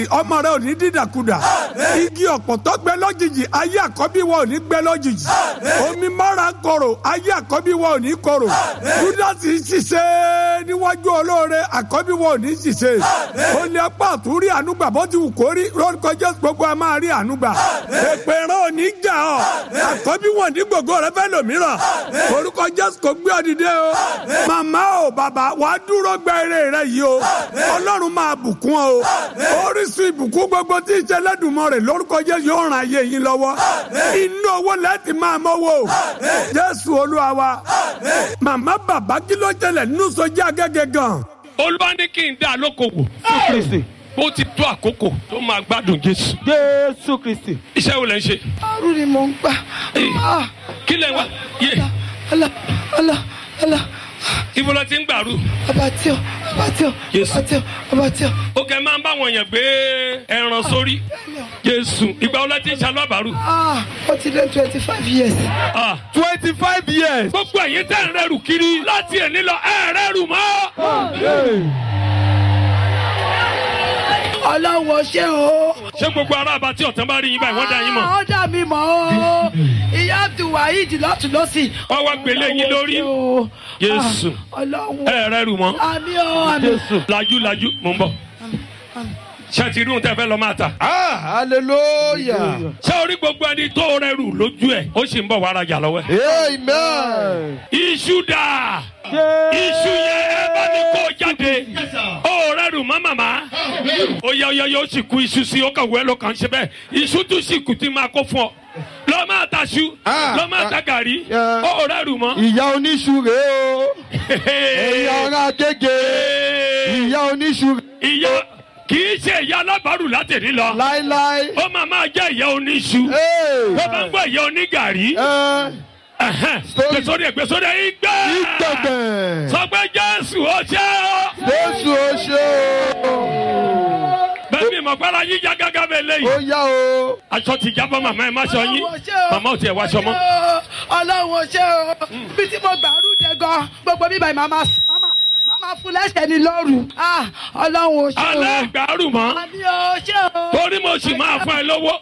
ọmọ rẹ ò ní dídàkudà igi ọ̀pọ̀tọ́ gbẹ lójijì ayé àkọ́bí wa ò ní gbẹ lójijì omi mọ́ra ń korò ayé àkọ́bí wa ò ní korò júdásì ṣiṣẹ́ níwájú olóore àkọ́bí wa ò ní ṣiṣẹ́ ó ní apá àtúrí ànúgbà bó ti wù kó rí lórúkọ jésù gbogbo ẹ máa rí ànúgbà èpè rẹ ò ní jà ọ àkọ́bí wọn ní gbogbo rẹ fẹ́ lòmíràn orúkọ jésù kò gbé ọ dìde o màmá o bàbá wàá dúró gbẹ eré rẹ yìí o ọlọ́run máa bùkún ọ o orísun ìbùkún gbogbo tí ìṣẹlẹdùnmọ rẹ lórúkọ jésù yóò ràn ayé yín lọ́wọ́ inú owó lẹ́ẹ̀tì máa mọ́wọ́ jésù olúwa wa màmá bàbá kí ló ṣẹlẹ̀ nínú sọjá gẹ́gẹ́ gan. olúwa ní kí n dá lókòwò kristi ó ti tó àkókò tó máa gbádùn jésù jésù kristi. iṣẹ́ wo lẹ ń ṣe àrùn ni mò ń gbà. Ah, kí lẹ ń wá yé ọlọ ọlọ ọlọ ibo la ti ń gbàrú abatio abatio Yes. abatio abatio. ó kẹ́ máa ń bá wọn yàn gbé ẹran sórí jésù ìgbà wo la ti ń ṣàlọ́bàrú Ah, ó ti lé twenty five years. Ah, twenty five years. gbogbo ẹ̀yin tẹ́ ń rẹ́rù kiri láti ẹ̀ní lọ ẹ̀ rẹ́rù mọ́ ọlọ́wọ́ ṣé o. ṣé gbogbo ará àbátí ọ̀tán bá rí yín báyìí wọ́n dá yín mọ̀ ó dà mí mọ́ o. ìyá abdulwaheed lọ́tún lọ́sì. wọ́n wá gbélé yín lórí o. Jésù. ọlọ́wọ́. ẹ̀ rẹ́rù mọ́ àmì o àmì. lajú lajú mò ń bọ̀ ṣé ti rí ohun tẹ́ fẹ́ lọ máa tà ah hallelujah. ṣé orí gbogbo ẹni tó rẹ́rù lójú ẹ̀ ó sì ń bọ̀ wá rajà lọ́wọ́ ẹ̀. amen. iṣu dà iṣu yẹn ẹ bá ní kó jáde ó rẹ́rù mọ́ màmá ó yẹ ó yẹ yóò sì kú iṣu sí ó kàn wẹ́ ló kàn ṣe bẹ́ẹ̀ iṣu tún sì kù tí máa kó fún ọ lọ́ máa ta ṣu Ah, lọ́ máa ta gàrí yeah. ó rẹ́rù mọ́. ìyá oníṣu rèé o. ẹ̀yin ará gègé. ìyá oníṣu ìyá kì í ṣe ìyá alábàárù látẹ̀rí lọ láíláí. ó máa máa jẹ́ ìyá oníṣu Hey. tó bá ń gbọ́ ìyá onígàrí ẹ Story. gbèsòdì gbèsòdì ìgbẹ́ ìgbẹ̀gbẹ̀. sọ pé jésù ó ṣe ọ́ jésù ó ṣe o. bẹ́ẹ̀ mi mọ̀ gbára yín já gágá bẹ́ẹ̀ ó lẹ́yìn yá o. aṣọ ti jábọ́ màmá ẹ̀ má ṣọ yín Ọlọ́run ṣé o. màmá ò tiẹ̀ wá aṣọ mọ́ ọlọ́run ṣé o. bí tí mo gbàrú dé gan gbogbo bíbá yìí màmá màmá fún lẹ́sẹ̀ ní lọ́rùn. Ah, ọlọ́run ṣé o. alẹ́ gbàrú mọ́ àmì o ṣé o. torí mo sì máa fún ẹ lówó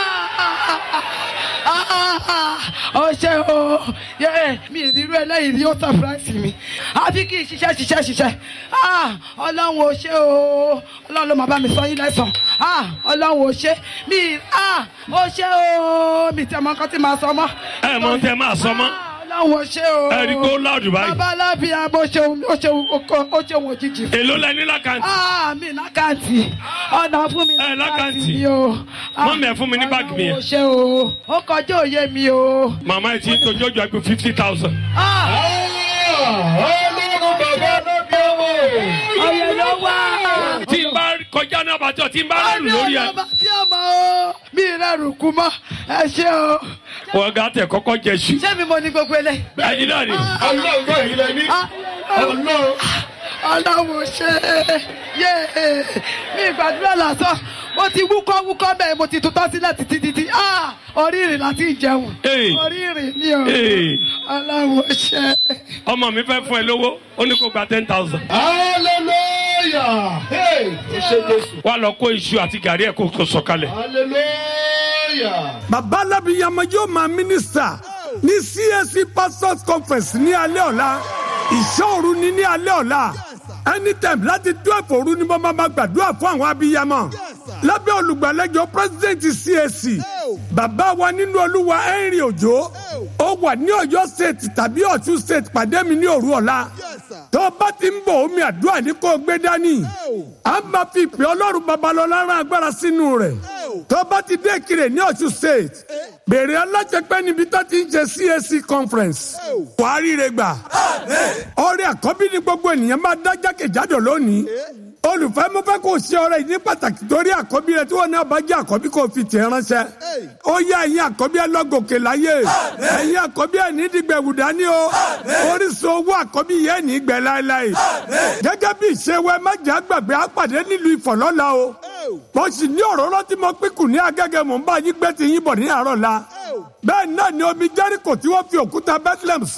ó ṣe o yẹ mi ìrírú eléyìí ni ó surprise mi àfi kí n ṣiṣẹ́ ṣiṣẹ́ ṣiṣẹ́ Ah, ọlọ́run ò ṣe o ọlọ́run ló máa bá mi sọ yín lẹ́sàn Ah, ọlọ́run ò ṣe mi ah, ó ṣe o mi tẹ mọ nǹkan tí màá sọ mọ́. ẹ mọ tẹ máa sọ mọ́ Ah, ọlọ́run ò ṣe o. ẹ rí i pé ó láàdù báyìí bàbá alábìá bó ṣe ó ṣe ó ṣe wọn òjijì fún èló lẹ ní lákàntì Ah, mi lákàntì ọ̀nà fún mi Ẹ, lákàntì. mi o. Ah, Mọ́mì, ẹ fún mi ní báàgì mi yẹn. Ọlọ́run ò ṣe o ó kọjá òye mi o. màmá ẹ ti ń tojú ọjọ́ àgbẹ̀ fifty thousand Ah, ọlọ́run bàbá lóbi ọmọ. ọ̀yẹ̀ ló wá. tí n bá kọjá náà bàtọ̀ tí n bá rẹ́rù lórí ẹ ọba tí ọmọ o mi rẹrù kú mọ ẹ ṣe o. wọ́n gà tẹ̀ kọ́kọ́ jẹ ṣu ṣé mi mo ní gbogbo eléyìí. ẹyin náà ni ọlọ́run náà yìí lẹ ní. Ah, ọlọ́run. ọlọ́run ṣe yé mi gbàdúrà lásán mo ti wúkọ́ wúkọ́ bẹ́ẹ̀ mo ti tutọ́ sílẹ̀ títí títí Ah, orí ìrìn láti jẹun Hey. orí ìrìn ni o Hey. ọlọ́run ṣe. ọmọ mi fẹ́ fún ẹ lówó ó ní kó gba ten thousand hallelujah. hey ó ṣe jésù. wà lọ kó iṣu àti gàrí ẹ̀ kó kó sọ̀kalẹ̀ hallelujah. bàbá alábìyàmọ yóò máa mínísítà ní CAC pastors conference ní alẹ́ ọ̀la ìṣọ́òru ní ní alẹ́ ọ̀la anytime láti twelve òru ni mo máa ma gbàdúrà fún àwọn abiyamọ lábẹ́ olùgbàlejò president CAC bàbá wa nínú olúwa henry ojo ó wà ní ọ̀yọ́ state tàbí ọ̀ṣun state pàdé mi ní òru ọ̀la tó bá ti ń bọ̀ omi àdúrà ní kó o gbé dání a máa fi ìpè ọlọ́run babalọ́lá rán agbára sínú rẹ̀ tó bá ti dé kiri ní ọ̀ṣun state bèrè alájẹpẹ́ níbi tó ti ń ṣe CAC conference wàá ríre gbà ọrẹ àkọ́bí ni gbogbo ènìyàn máa dá jákèjádò lónìí olùfẹ́ mo fẹ́ kó o ṣe ọrẹ yìí ní pàtàkì torí àkọ́bí rẹ tí wọ́n náà bá jẹ́ àkọ́bí kó o fi tẹ̀ ránṣẹ́ ó yẹ ẹ̀yin àkọ́bí ẹ lọ́gòkè láyé ẹ̀yin àkọ́bí ẹ ní dìgbẹ̀wù dání o orísun owó àkọ́bí yẹn ní gbẹ láéláé gẹ́gẹ́ bí ìṣèwẹ́ mẹ́jẹ àgbàgbé àpàdé nílùú ìfọ̀lọ́la o mo sì ní òróró tí mo pín kù ní agẹ́gẹ́ mò ń bá yín gbé ti yín bọ̀ ní àárọ̀ la bẹ́ẹ̀ náà ni omi jẹ́ríkò tí wọ́n fi òkúta Bethlehem sí